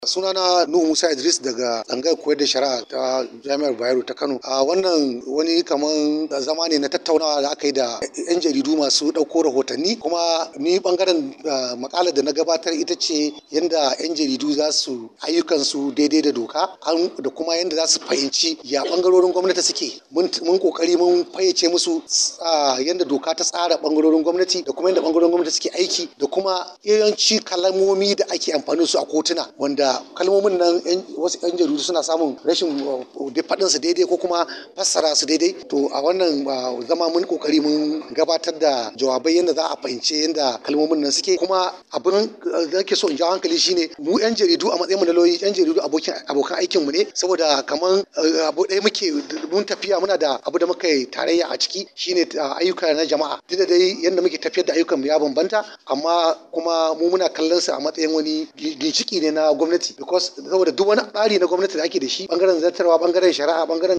sunana nuhu musa idris daga tsangayar koyar da shari'a ta jami'ar bayero ta kano a wannan wani kaman zama ne na tattaunawa da aka yi da yan jaridu masu ɗauko rahotanni kuma ni bangaren makalar da na gabatar ita ce yadda yan jaridu za su ayyukansu daidai da doka da kuma yadda za su fahimci ya bangarorin gwamnati suke mun kokari mun fayyace musu yadda doka ta tsara bangarorin gwamnati da kuma yadda bangarorin gwamnati suke aiki da kuma yawanci kalamomi da ake amfani su a kotuna wanda kalmomin nan wasu yan jaridu suna samun rashin faɗin su daidai ko kuma fassara su daidai to a wannan zama mun kokari mun gabatar da jawabai yadda za a fahimci yadda kalmomin nan suke kuma abin da nake so in jawo hankali shine mu yan jaridu a matsayin mu na lauyi yan jaridu abokin abokan aikin mu ne saboda kaman abu ɗaya muke mun tafiya muna da abu da muka yi tarayya a ciki shine ayyuka na jama'a duk da dai yadda muke tafiyar da ayyukan mu ya bambanta amma kuma mu muna kallon su a matsayin wani ginshiki ne na gwamnati because saboda duk wani tsari na gwamnati da ake da shi bangaren zartarwa bangaren shari'a bangaren